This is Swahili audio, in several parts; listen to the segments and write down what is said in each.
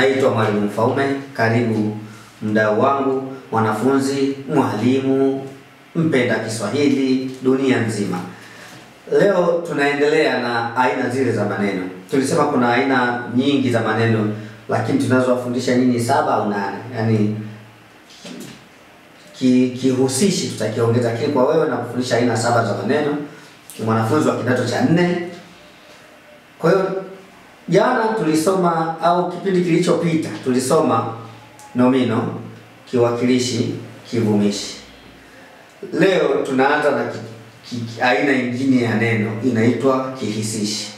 Naitwa Mwalimu Mfaume. Karibu mdau wangu, mwanafunzi, mwalimu, mpenda Kiswahili dunia nzima. Leo tunaendelea na aina zile za maneno. Tulisema kuna aina nyingi za maneno, lakini tunazowafundisha nyinyi saba au nane, yaani ki- kihusishi tutakiongeza, lakini kwa wewe na kufundisha aina saba za maneno, mwanafunzi wa kidato cha nne. Kwa hiyo jana tulisoma au kipindi kilichopita tulisoma nomino, kiwakilishi, kivumishi. Leo tunaanza na ki, ki, aina nyingine ya neno inaitwa kihisishi.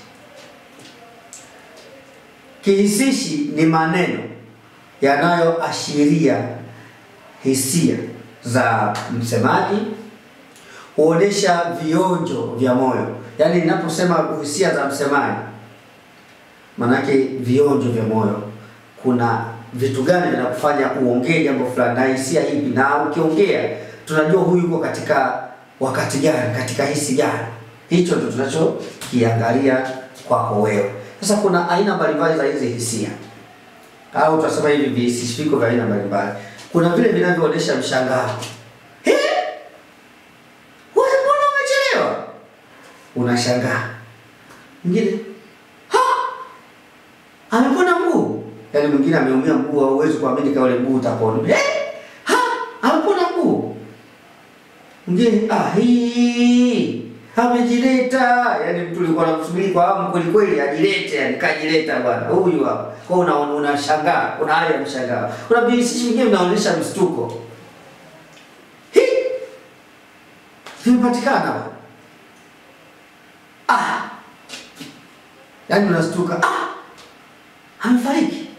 Kihisishi ni maneno yanayoashiria hisia za msemaji, huonesha vionjo vya moyo. Yaani ninaposema hisia za msemaji, manake vionjo vya moyo, kuna vitu gani vinakufanya uongee jambo fulani na hisia hivi, na ukiongea tunajua huyu yuko katika wakati gani, katika hisi gani. Hicho ndio tunachokiangalia kwako wewe. Sasa kuna aina mbalimbali za hizi hisia au tunasema hivi vihisishi viko vya aina mbalimbali. Kuna vile vinavyoonyesha mshangao. Eh? Wewe mbona umechelewa? Unashangaa. Mwingine, ha! Amepona mguu. Yaani mwingine ameumia mguu au huwezi kuamini kama ule mguu utapona. Eh? Ha! Amepona mguu. Mwingine, ah hii amejileta. Yaani mtu ulikuwa unamsubiri kwa hamu kweli kweli ajilete, yani kajileta bwana. Huyu hapa. Kwa hiyo una unashangaa, una hali ya mshangao. Kuna vihisishi vingine vinaonyesha mshtuko. Hii vimepatikana bwana. Ah. Yaani unastuka, ah. Amefariki.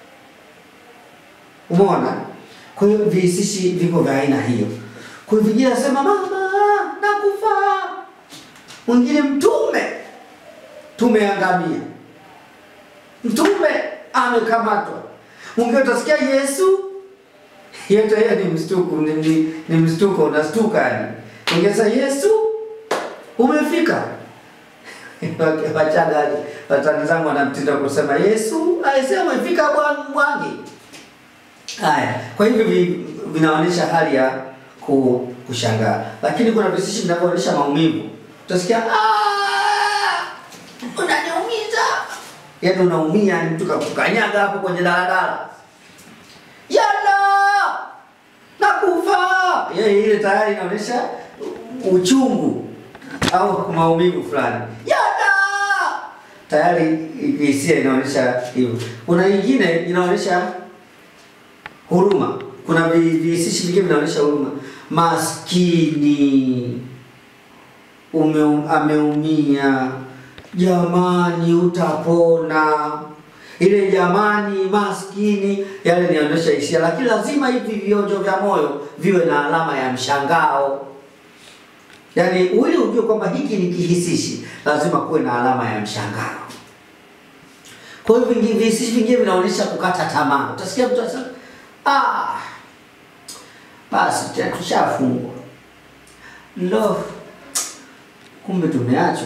Umeona? Kwa hiyo vihisishi viko vya aina hiyo. Kwa hiyo vingine nasema mama, nakufa. Mwingine mtume, tumeangamia. Mtume amekamatwa. Mwingine utasikia Yesu, yote hiyo ni mshtuko, ni, ni, ni mshtuko, unastuka yani. Mwingine sasa Yesu umefika. Wachaga watani zangu wanamtindo kusema Yesu alisema umefika bwana mwangi. Haya, kwa hivyo vi- vinaonyesha hali ya ku- kushangaa, lakini kuna vihisishi vinavyoonyesha maumivu. Utasikia "Ah, unaniumiza, yaani unaumia, ni mtu kakukanyaga hapo kwenye daladala, yala nakufa. Yeye ile tayari inaonyesha uchungu au maumivu fulani, yala tayari hisia inaonyesha hivyo. Kuna nyingine inaonyesha huruma. Kuna vi- vihisishi vingine vinaonyesha huruma. Maskini ume, ameumia, jamani, utapona. Ile jamani, maskini, yale nionyesha hisia, lakini lazima hivi vionjo vya moyo viwe na alama ya mshangao. Yaani ili ujue kwamba hiki ni kihisishi, lazima kuwe na alama ya mshangao. Kwa hiyo vingi vihisishi vingine vinaonyesha kukata tamaa. Utasikia mtu anasema ah, basi tena tushafungwa, lo, kumbe tumeachwa,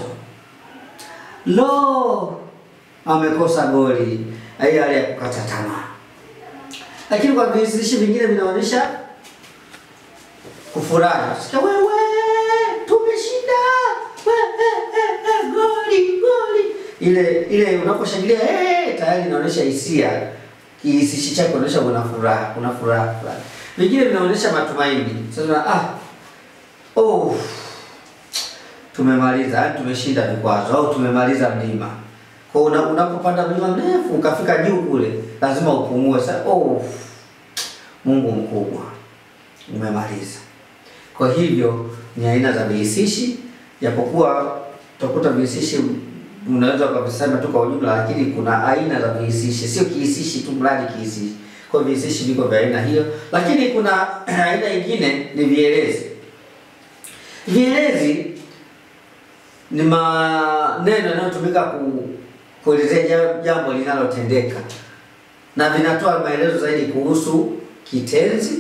lo, amekosa goli. Hiyo hali ya kukata tamaa. Lakini kwa vihisishi vingine vinaonyesha kufurahi. Sikia wewe, tumeshinda, we, eh, eh, eh, goli goli. Ile ile unaposhangilia eh, tayari inaonyesha hisia. Kihisishi chako inaonyesha una furaha, una furaha fulani. Vingine vinaonyesha matumaini. Sasa ah, oh, tumemaliza, yaani tumeshinda vikwazo au tumemaliza mlima. Kwa hiyo una- unapopanda mlima mrefu ukafika juu kule, lazima upumue. Sasa oh, Mungu mkubwa, umemaliza. Kwa hivyo ni aina za vihisishi, japokuwa utakuta vihisishi unaweza ukavisema tu kwa ujumla, lakini kuna aina za vihisishi, sio kihisishi tu mradi kihisishi. Kwa hiyo vihisishi viko vya aina hiyo, lakini kuna aina nyingine ni vielezi. Vielezi ni maneno yanayotumika ku, kuelezea ja- jambo linalotendeka na vinatoa maelezo zaidi kuhusu kitenzi,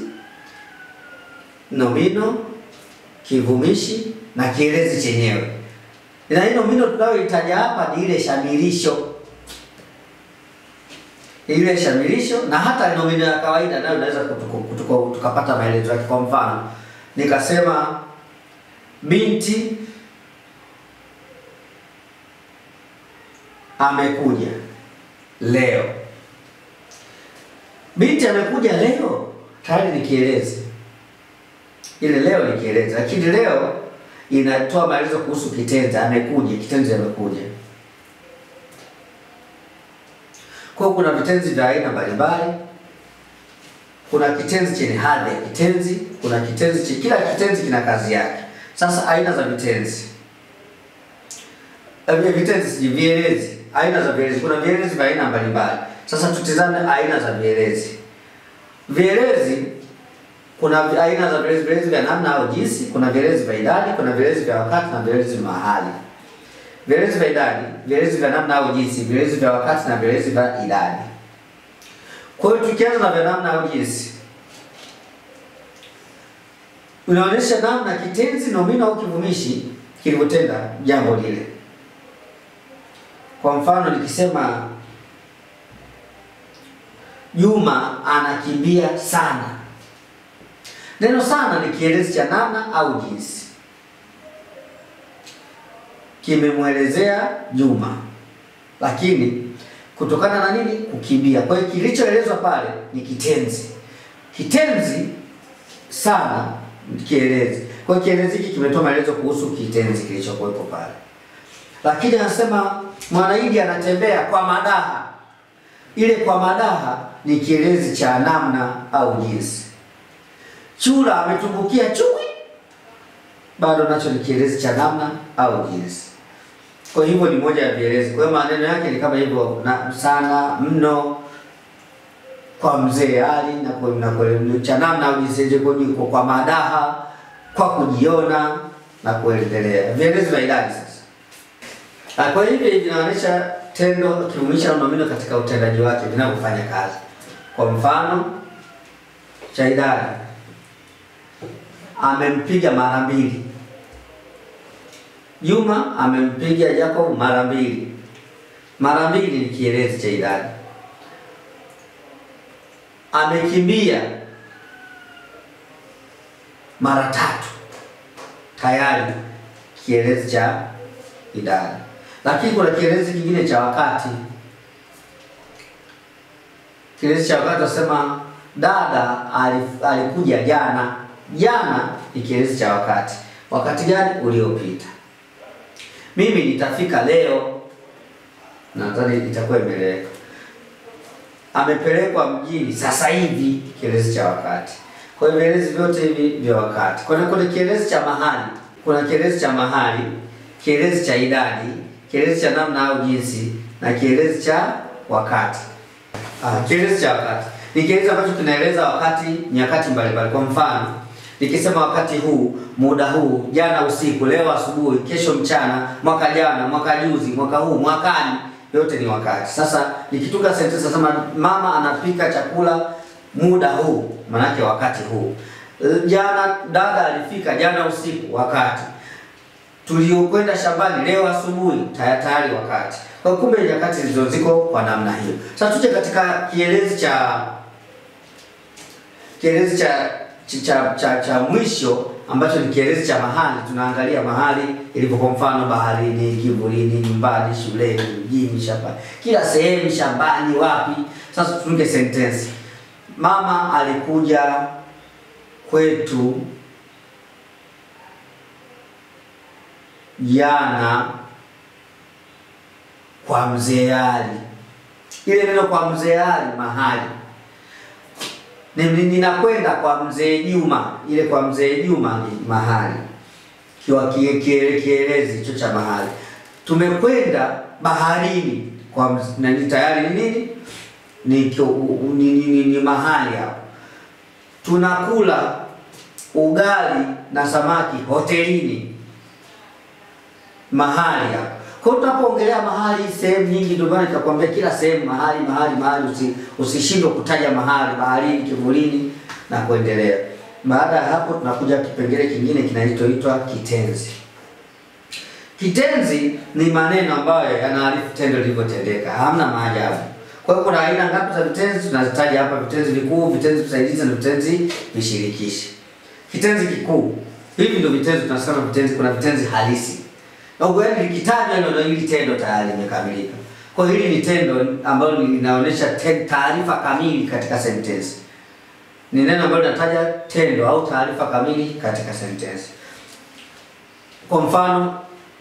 nomino, kivumishi na kielezi chenyewe. Na hii nomino tunayoitaja hapa ni ile shamirisho. ile shamirisho na hata nomino ya kawaida nayo naweza tukapata maelezo yake. Kwa mfano nikasema binti amekuja leo. Binti amekuja leo tayari ni kielezi, ile leo ni kielezi, lakini leo inatoa maelezo kuhusu kitenzi amekuja, kitenzi amekuja. Kwa hiyo kuna vitenzi vya aina mbalimbali. Kuna kitenzi chenye hadhi ya kitenzi, kuna kitenzi chenye, kila kitenzi kina kazi yake. Sasa aina za vitenzi eh, vitenzi si vielezi, aina za vielezi. Kuna vielezi vya aina mbalimbali. Sasa tutizame aina za vielezi. Vielezi kuna aina za vielezi, vielezi vya namna au jinsi, kuna vielezi vya idadi, kuna vielezi vya wakati na vielezi vya mahali. Vielezi vya idadi, vielezi vya namna au jinsi, vielezi vya wakati na vielezi vya idadi. Kwa hiyo tukianza na vya namna au jinsi, unaonyesha namna kitenzi, nomino au kivumishi kilivyotenda jambo lile. Kwa mfano nikisema Juma anakimbia sana, neno sana ni kielezi cha namna au jinsi kimemwelezea Juma, lakini kutokana na nini? Kukimbia. Kwa hiyo kilichoelezwa pale ni kitenzi. Kitenzi sana kielezi. Kwa hiyo kielezi hiki kimetoa maelezo kuhusu kitenzi kilichokuwepo pale, lakini anasema Mwanaidi anatembea kwa madaha. Ile kwa madaha ni kielezi cha namna au jinsi. Chura ametumbukia chui, bado nacho ni kielezi cha namna au jinsi. Kwa hivyo ni moja ya vielezi. Kwa hiyo maneno yake ni kama hivyo na sana, mno, kwa mzee Ali na kwa na kwa cha namna au jinsi kwa, kwa madaha, kwa kujiona na kuendelea. Vielezi vya idadi sasa. Kwa hivyo vinaonyesha tendo kivumishi au nomino katika utendaji wake vinavyofanya kazi. Kwa mfano cha idadi, amempiga mara mbili. Juma amempiga Jacob mara mbili. Mara mbili ni kielezi cha idadi. Amekimbia mara tatu, tayari kielezi cha idadi. Lakini kuna kielezi kingine cha wakati. Kielezi cha wakati wasema dada alikuja jana. Jana ni kielezi cha wakati. Wakati gani? Uliopita. Mimi nitafika leo, nadhani itakuwa imeleweka. Amepelekwa mjini sasa hivi, kielezi cha wakati. Kwa hiyo vielezi vyote hivi vya wakati. Kuna kuna kielezi cha mahali, kuna kielezi cha mahali, kielezi cha idadi, kielezi cha namna au jinsi na kielezi cha wakati. Ah, kielezi cha wakati ni kielezi ambacho kinaeleza wakati, nyakati mbalimbali. Kwa mfano nikisema wakati huu, muda huu, jana usiku, leo asubuhi, kesho mchana, mwaka jana, mwaka juzi, mwaka huu, mwakani, yote ni wakati. Sasa nikitunga sentensi nasema mama anapika chakula muda huu, manake wakati huu. Jana dada alifika jana usiku, wakati. Tuliokwenda shambani leo asubuhi, tayari wakati. Kwa kumbe nyakati zilizo ziko kwa namna hiyo. Sasa tuje katika kielezi cha kielezi cha cha, cha, cha mwisho ambacho ni kielezi cha mahali. Tunaangalia mahali ilivyo, kwa mfano baharini, kivulini, nyumbani, shuleni, mjini, shambani, kila sehemu, shambani, wapi. Sasa tutunge sentensi: mama alikuja kwetu jana kwa mzee Ali. Ile neno kwa mzee Ali mahali ninakwenda kwa mzee Juma, ile kwa mzee Juma ni mahali, kiwa kielezi hicho cha mahali. Tumekwenda baharini kwa nani, tayari ni nini? Ni, ni, ni, ni, ni mahali hapo. Tunakula ugali na samaki hotelini, mahali hapo. Kwa hiyo tunapoongelea mahali sehemu nyingi, ndio maana nikakwambia kila sehemu mahali mahali mahali, usi, usishindwe kutaja mahali, baharini, kivulini na kuendelea. Baada ya hapo, tunakuja kipengele kingine kinachoitwa kitenzi. Kitenzi ni maneno ambayo yanaarifu tendo lilivyotendeka, hamna maajabu. Kwa hiyo kuna aina ngapi za vitenzi? Tunazitaja hapa: vitenzi vikuu, vitenzi visaidizi na vitenzi vishirikishi. Kitenzi kikuu, hivi ndio vitenzi tunasema vitenzi. Kuna vitenzi halisi na ukweli likitajwa neno hili tendo tayari limekamilika. Kwa hiyo hili ni tendo ambalo linaonyesha te- taarifa kamili katika sentensi. Ni neno ambalo linataja tendo au taarifa kamili katika sentensi. Kwa mfano,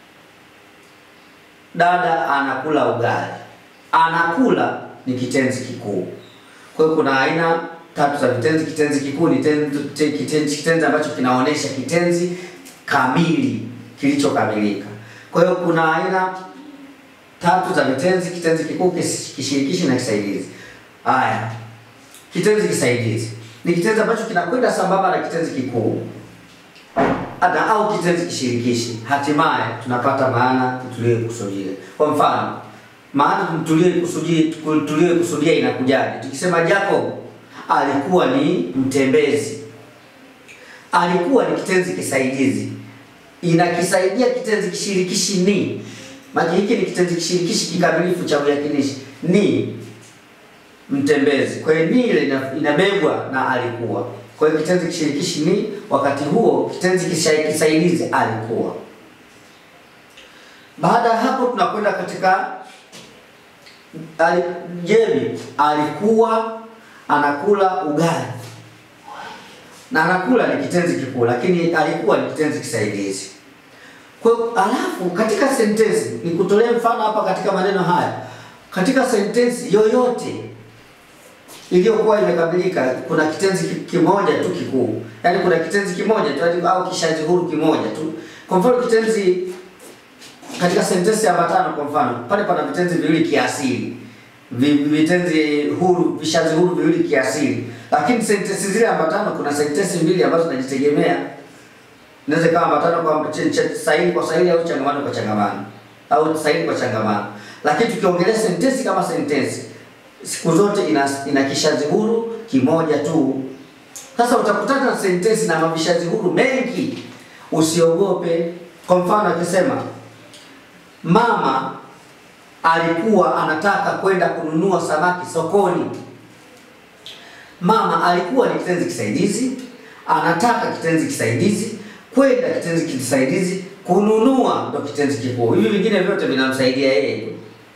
dada anakula ugali. Anakula ni kitenzi kikuu. Kwa hiyo kuna aina tatu za vitenzi. Kitenzi kikuu ni tenzi, te- kitenzi, kitenzi ambacho kinaonyesha kitenzi kamili kilichokamilika. Kwa hiyo kuna aina tatu za vitenzi: kitenzi kikuu, kis- kishirikishi na kisaidizi. Haya, kitenzi kisaidizi ni kitenzi ambacho kinakwenda sambamba na kitenzi kikuu hata au kitenzi kishirikishi, hatimaye tunapata maana tuliyokusudia. Kwa mfano, maana tuliyokusudia tuliyokusudia inakujaje? Tukisema Jacob alikuwa ni mtembezi, alikuwa ni kitenzi kisaidizi, inakisaidia kitenzi kishirikishi ni. Maana hiki ni kitenzi kishirikishi kikamilifu cha uyakinishi ni mtembezi. Kwa hiyo ni ile ina- inabebwa na alikuwa. Kwa hiyo kitenzi kishirikishi ni, wakati huo kitenzi kisha- kisaidizi alikuwa. Baada ya hapo tunakwenda katika ali, Jemi alikuwa anakula ugali na anakula ni kitenzi kikuu, lakini alikuwa ni kitenzi kisaidizi. Kwa hiyo alafu katika sentensi ni kutolea mfano hapa katika maneno haya, katika sentensi yoyote iliyokuwa imekamilika kuna kitenzi ki- kimoja tu kikuu, yaani kuna kitenzi kimoja tu yaani au kishazi huru kimoja tu. Kwa mfano kitenzi katika sentensi ya matano, kwa mfano pale pana vitenzi viwili kiasili, Vi- vitenzi huru vishazi huru viwili kiasili, lakini sentensi zile ambatano kuna sentensi mbili ambazo zinajitegemea inaweza ikawa ambatano kwa ch- ch- sahili kwa sahili au changamano kwa changamano au sahili kwa changamano, lakini tukiongelea sentensi kama sentensi siku zote ina, ina kishazi huru kimoja tu. Sasa utakutana na sentensi na mavishazi huru mengi, usiogope. Kwa mfano akisema mama alikuwa anataka kwenda kununua samaki sokoni. Mama alikuwa ni kitenzi kisaidizi, anataka kitenzi kisaidizi, kwenda kitenzi kisaidizi, kununua ndo kitenzi kikuu. Hivi vingine vyote vinamsaidia yeye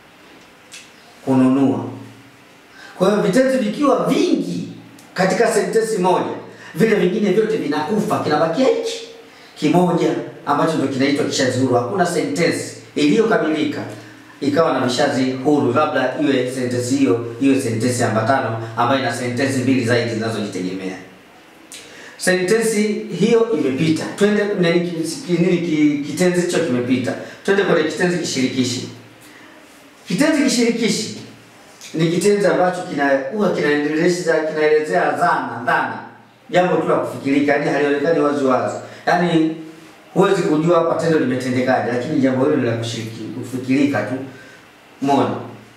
kununua. Kwa hiyo vitenzi vikiwa vingi katika sentensi moja, vile vingine vyote vinakufa, kinabakia hiki kimoja ambacho ndio kinaitwa kishazi huru. Hakuna sentensi iliyokamilika ikawa na vishazi huru, labda iwe sentensi hiyo iwe sentensi ambatano ambayo ina sentensi mbili zaidi zinazojitegemea. Sentensi hiyo imepita, twende nini, ki- nini ki- kitenzi hicho kimepita, twende kwenye kitenzi kishirikishi. Kitenzi kishirikishi ni kitenzi ambacho kina huwa kinaendeleza kinaelezea dhana dhana, jambo tu la kufikirika, yani halionekani wazi wazi, yani huwezi kujua hapa tendo limetendekaje, lakini jambo hilo ni la kushiriki kufikirika tu. Umeona?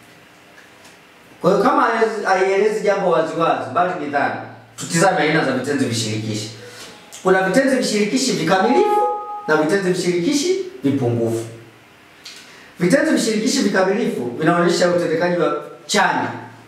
Kwa hiyo kama haielezi- haielezi jambo wazi wazi, bali ni dhana, tutizame aina za vitenzi vishirikishi. Kuna vitenzi vishirikishi vikamilifu na vitenzi vishirikishi vipungufu. Vitenzi vishirikishi vikamilifu vinaonyesha utendekaji wa chanya.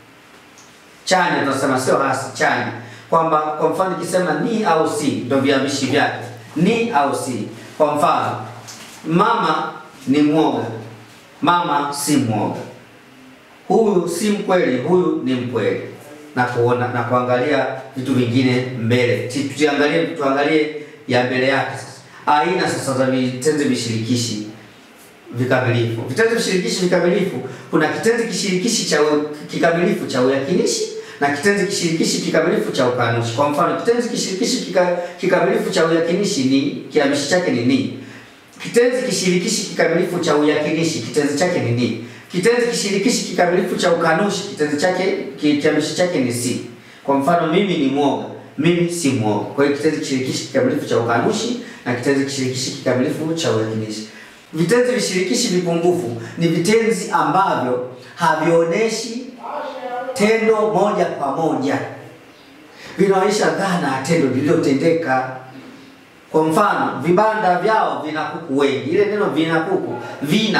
Chanya tunasema sio hasi, chanya. Kwamba kwa mfano nikisema ni au si ndio viambishi vyake. Ni au si. Kwa mfano mama ni mwoga. Mama si mwoga. Huyu si mkweli, huyu ni mkweli. Na kuona na kuangalia vitu vingine mbele. Ti- Tuangalie tuangalie ya mbele yake sasa. Aina sasa za vitenzi vishirikishi vikamilifu. Vitenzi vishirikishi vikamilifu, kuna kitenzi kishirikishi cha u- kikamilifu cha uyakinishi na kitenzi kishirikishi kikamilifu cha ukanushi. Kwa mfano, kitenzi kishirikishi kika, kikamilifu cha uyakinishi ni kiambishi chake ni ni. Kitenzi kishirikishi kikamilifu cha uyakinishi kitenzi chake ni ni. Kitenzi kishirikishi kikamilifu cha ukanushi kitenzi chake ki- kiambishi chake ni si. Kwa mfano, mimi ni mwoga, mimi si mwoga. Kwa hiyo kitenzi kishirikishi kikamilifu cha ukanushi na kitenzi kishirikishi kikamilifu cha uyakinishi. Vitenzi vishirikishi vipungufu ni vitenzi ambavyo havionyeshi tendo moja kwa moja, vinaonyesha dhana ya tendo lililotendeka. Kwa mfano, vibanda vyao vina kuku wengi. Ile neno vina kuku, vina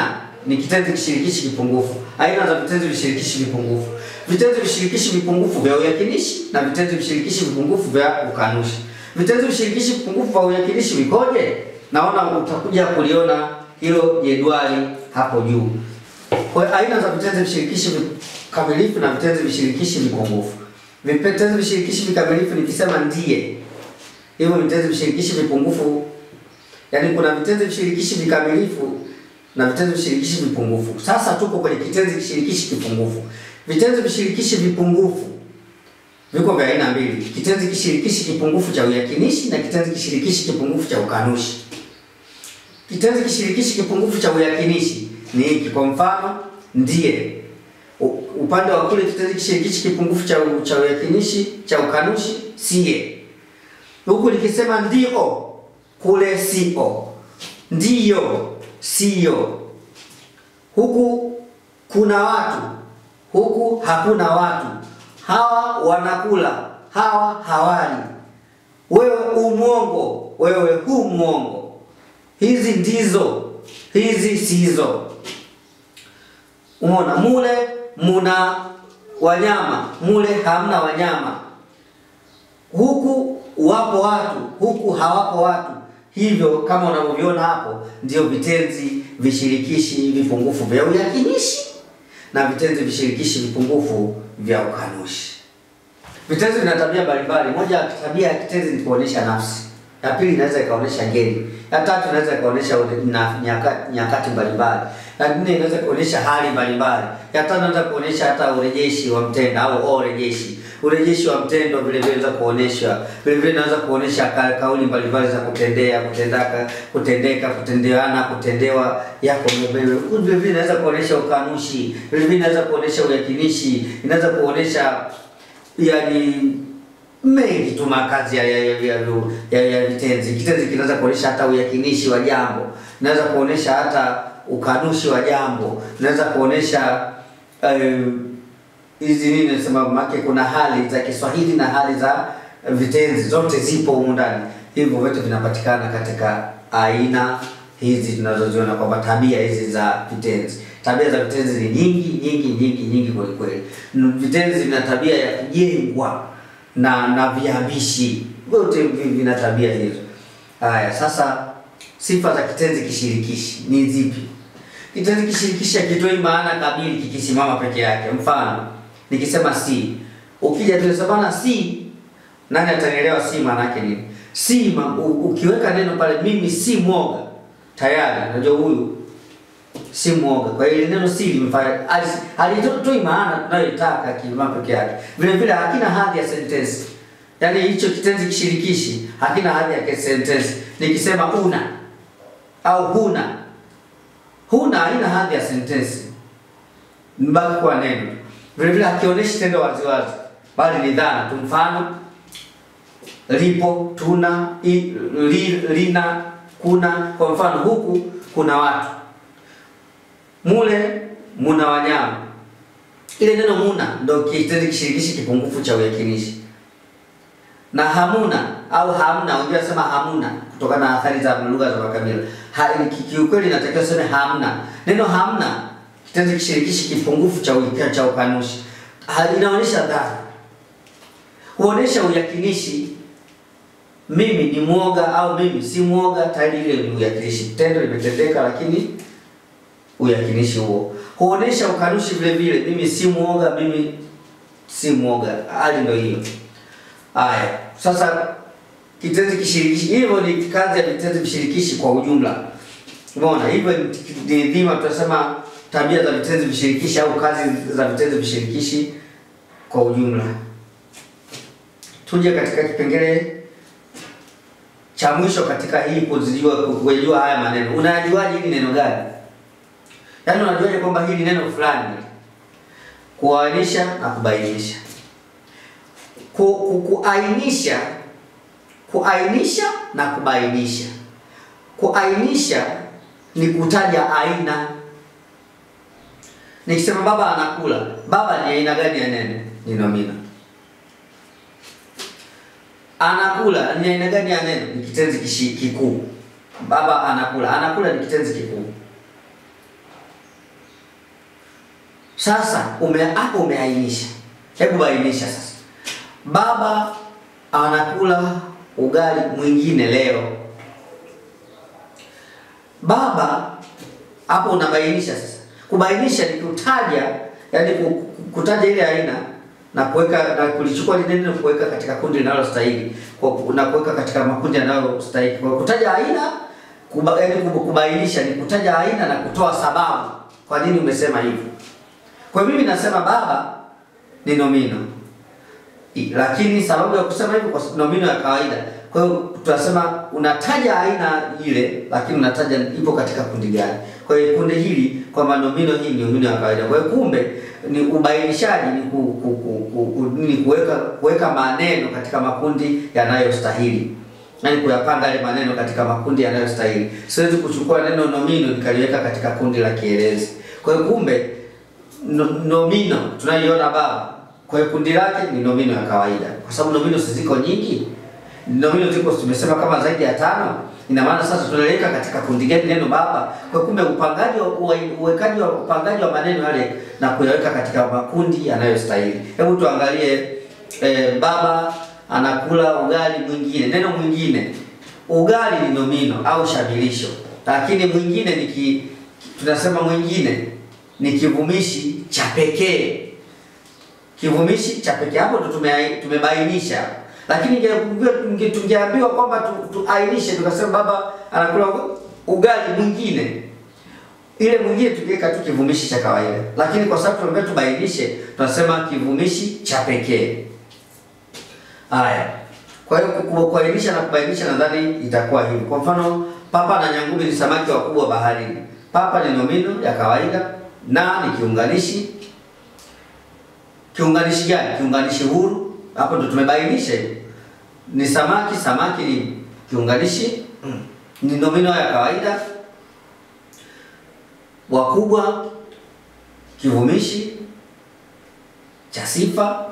ni kitenzi kishirikishi kipungufu. Aina za vitenzi vishirikishi vipungufu: vitenzi vishirikishi vipungufu vya uyakinishi na vitenzi vishirikishi vipungufu vya ukanushi. Vitenzi vishirikishi vipungufu vya uyakinishi vikoje? Naona utakuja kuliona hilo jedwali hapo juu. Kwa hiyo aina za vitenzi vishirikishi vikamilifu na vitenzi vishirikishi vipungufu. Vitenzi vishirikishi vikamilifu nikisema ndiye, hivyo vitenzi vishirikishi vipungufu, yaani kuna vitenzi vishirikishi vikamilifu na vitenzi vishirikishi vipungufu. Sasa tuko kwenye kitenzi kishirikishi kipungufu. Vitenzi vishirikishi vipungufu viko vya aina mbili: kitenzi kishirikishi kipungufu cha uyakinishi na kitenzi kishirikishi kipungufu cha ukanushi. Kitenzi kishirikishi kipungufu cha uyakinishi ni hiki, kwa mfano ndiye. U- Upande wa kule kitenzi kishirikishi kipungufu cha cha uyakinishi cha ukanushi siye. Huku nikisema ndio, kule sio. Ndiyo, sio. Huku kuna watu, huku hakuna watu. Hawa wanakula, hawa hawali. Wewe umwongo, wewe hu mwongo. Hizi ndizo, hizi sizo. Umeona, mule muna wanyama, mule hamna wanyama. Huku wapo watu, huku hawapo watu. Hivyo kama unavyoviona hapo, ndio vitenzi vishirikishi vipungufu vya uyakinishi na vitenzi vishirikishi vipungufu vya ukanushi. Vitenzi vina tabia mbalimbali. Moja ya tabia ya kitenzi ni kuonesha nafsi. Ya pili inaweza ikaonesha ngeli. Ya tatu inaweza ikaonesha ule- na- nyaka- nyakati mbalimbali. Ya nne inaweza kuonesha hali mbalimbali. Ya tano inaweza kuonesha hata urejeshi wa mtendo au urejeshi. Urejeshi wa mtendo vile vile inaweza kuonesha. Vile vile inaweza kuonesha ka, kauli mbalimbali za kutendea, kutendaka, kutendeka, kutendeana, kutendewa yako mwenyewe. Vile vile inaweza kuonesha ukanushi. Vile vile inaweza kuonesha uyakinishi. Inaweza kuonesha yani mengi tu makazi ya ya, ya, ya, ya, ya vitenzi. Kitenzi kinaweza kuonesha hata uyakinishi wa jambo, inaweza kuonesha hata ukanushi wa jambo, inaweza kuonesha eh, hizi nini nasema make, kuna hali za Kiswahili na hali za vitenzi, zote zipo humu ndani. Hivyo vyote vinapatikana katika aina hizi tunazoziona kwamba tabia hizi za vitenzi. Tabia za vitenzi ni nyingi nyingi nyingi nyingi kweli kweli. N- Vitenzi vina tabia ya kujengwa na na viambishi, vyote vi- vina tabia hizo. Haya, sasa sifa za kitenzi kishirikishi ni zipi? Kitenzi kishirikishi hakitoi maana kamili kikisimama peke yake. Mfano, nikisema si, ukija tunasema si, nani atanielewa si maana yake nini? Si ma, u, ukiweka neno pale, mimi si mwoga, tayari unajua huyu si mwoga. Kwa hiyo ile neno si limefanya hali- halitoi maana tunayoitaka kisimama peke yake. Vile vile hakina hadhi ya sentensi, yaani hicho kitenzi kishirikishi hakina hadhi ya sentensi. Nikisema una au huna huna haina hadhi ya sentensi, mbaki kuwa neno. Vile vile hakionyeshi tendo waziwazi, bali ni dhana tu. Mfano, lipo, tuna, i, li, lina, kuna. Kwa mfano, huku kuna watu, mule muna wanyama. Ile neno muna ndo kitenzi kishirikishi kipungufu cha uyakinishi, na hamuna au hamna, unajua sema hamuna kutokana na athari za lugha za makabila. Ha, ki- kiukweli inatakiwa sema hamna. Neno hamna kitenzi kishirikishi kipungufu cha uika, cha ukanushi Ha, inaonyesha dhana, huonesha uyakinishi. Mimi ni mwoga au mimi si mwoga, tayari ile ni uyakinishi, tendo limetendeka, lakini uyakinishi huo huonesha ukanushi vile vile. Mimi si mwoga, mimi si mwoga, hali ndio hiyo. Haya, sasa kitenzi kishirikishi, hivyo ni kazi ya vitenzi vishirikishi kwa ujumla. Umeona, hivyo ni- ni dhima, tutasema tabia za vitenzi vishirikishi au kazi za vitenzi vishirikishi kwa ujumla. Tuje katika kipengele cha mwisho katika hii kuzijua kujua haya maneno. Unajuaje hili neno gani? Yaani unajuaje kwamba hili neno fulani kuainisha na kubainisha. Ku, ku, kuainisha kuainisha na kubainisha. Kuainisha ni kutaja aina. Nikisema baba anakula, baba ni aina gani ya neno? Ni nomina. Anakula ni aina gani ya neno? Ni kitenzi kishi- kikuu. Baba anakula, anakula ni kitenzi kikuu. Sasa ume hapo umeainisha, hebu bainisha sasa. Baba anakula ugali mwingine leo. Baba hapo unabainisha sasa. Kubainisha ni kutaja, yani ku- kutaja ile aina na kuweka na kulichukua lile neno kuweka katika kundi linalostahili kwa na kuweka katika makundi yanayostahili. Kwa kutaja aina kuba, yani kubainisha ni kutaja aina na kutoa sababu kwa nini umesema hivyo. Kwa hiyo mimi nasema baba ni nomino. I- Lakini sababu ya kusema hivyo kwa sababu nomino ya kawaida. Kwa hiyo tunasema unataja aina ile lakini unataja ipo katika kundi gani. Kwa hiyo kundi hili kwamba nomino hii ni nomino ya kawaida. Kwa hiyo kumbe ni ubainishaji ni ku, ku, ku, ku, ku, ni kuweka kuweka maneno katika makundi yanayostahili. Yaani kuyapanga yale maneno katika makundi yanayostahili. Siwezi kuchukua neno nomino nikaliweka katika kundi la kielezi. Kwa hiyo kumbe no, nomino tunayoiona baba kwa hiyo kundi lake ni nomino ya kawaida, kwa sababu nomino si ziko nyingi. Nomino ziko tumesema kama zaidi ya tano. Ina maana sasa tunaliweka katika kundi gani neno baba? Kwa hiyo kumbe upangaji wa uwe- uwekaji wa upangaji wa maneno yale na kuyaweka katika makundi yanayostahili. Hebu tuangalie eh, baba anakula ugali mwingine. Neno mwingine, ugali ni nomino au shabilisho, lakini mwingine ni ki, tunasema mwingine ni kivumishi cha pekee kivumishi cha pekee. Hapo ndo tume- tumebainisha, lakini inge- inge- tungeambiwa kwamba tu- tuainishe, tukasema baba anakula uga- ugali mwingine, ile mwingine tukiweka tu kivumishi cha kawaida, lakini kwa sababu tumeambiwa tubainishe, tunasema kivumishi cha pekee. Haya, kwa hiyo ku- ku- kuainisha na kubainisha, nadhani itakuwa hivyo. Kwa mfano, papa na nyangumi ni samaki wakubwa baharini. Papa ni nomino ya kawaida, na ni kiunganishi Kiunganishi gani? Kiunganishi huru. Hapo ndo tumebainisha hiyo. Ni samaki, samaki ni kiunganishi, ni nomino ya kawaida. Wakubwa, kivumishi cha sifa.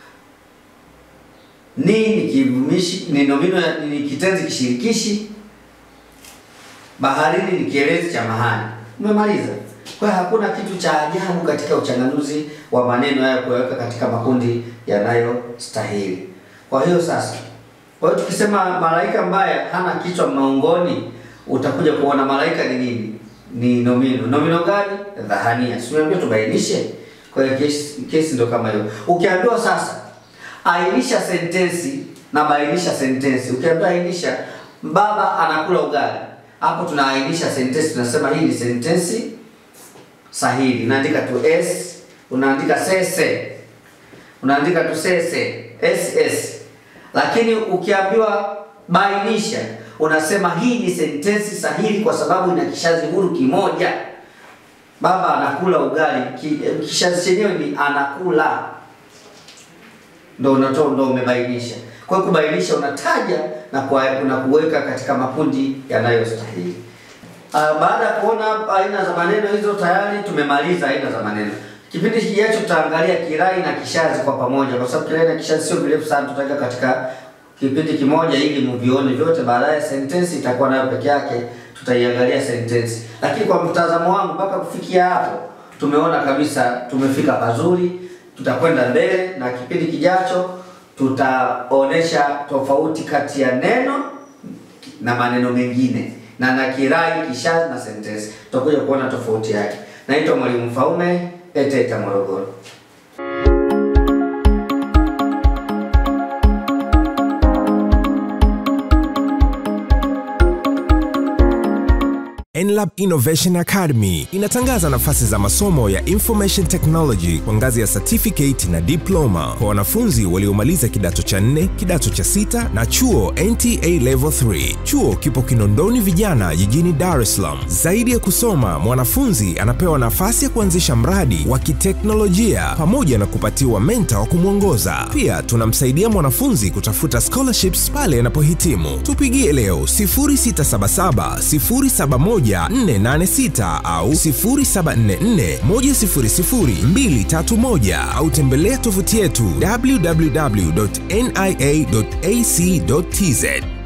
Ni ni kivumishi, ni nomino ya, ni kitenzi kishirikishi. Baharini ni kielezi cha mahali. Umemaliza. Kwa hiyo hakuna kitu cha ajabu katika uchanganuzi wa maneno haya kuweka katika makundi yanayostahili. Kwa hiyo sasa, kwa hiyo tukisema malaika mbaya hana kichwa maongoni, utakuja kuona malaika ni nini? Ni nomino. Nomino gani? Dhahania. Si umeambiwa tubainishe? Kwa hiyo kesi, kesi ndo kama hiyo. Ukiambiwa sasa ainisha sentensi na bainisha sentensi. Ukiambiwa ainisha baba anakula ugali, hapo tunaainisha sentensi, tunasema hii ni sentensi sahihi. Unaandika tu s, unaandika sese, unaandika tu sese ss. Lakini ukiambiwa bainisha, unasema hii ni sentensi sahihi kwa sababu ina kishazi huru kimoja. Baba anakula ugali, ki, kishazi chenyewe ni anakula, ndo unatoa, ndo umebainisha. Kwa hiyo kubainisha, unataja na kwa, na kuweka katika makundi yanayostahili. Uh, baada ya kuona aina za maneno hizo tayari tumemaliza aina za maneno. Kipindi kijacho tutaangalia kirai na kishazi kwa pamoja, kwa sababu kirai na kishazi sio virefu sana, tutaweka katika kipindi kimoja ili mvione vyote. Baadaye sentensi itakuwa nayo peke yake, tutaiangalia sentensi. Lakini kwa mtazamo wangu, mpaka kufikia hapo tumeona kabisa tumefika pazuri. Tutakwenda mbele na kipindi kijacho tutaonesha tofauti kati ya neno na maneno mengine na na kirai, kishazi na sentensi. Tutakuja kuona tofauti yake. Naitwa Mwalimu Mfaume, ETETA Morogoro. NLAB Innovation Academy inatangaza nafasi za masomo ya Information Technology kwa ngazi ya certificate na diploma kwa wanafunzi waliomaliza kidato cha nne, kidato cha sita na chuo NTA Level 3. Chuo kipo Kinondoni Vijana jijini Dar es Salaam. Zaidi ya kusoma, mwanafunzi anapewa nafasi ya kuanzisha mradi wa kiteknolojia pamoja na kupatiwa mentor wa kumwongoza. Pia tunamsaidia mwanafunzi kutafuta scholarships pale anapohitimu. Tupigie leo 0677 071 486 au 0744100231 au tembelea tovuti yetu www.nia.ac.tz.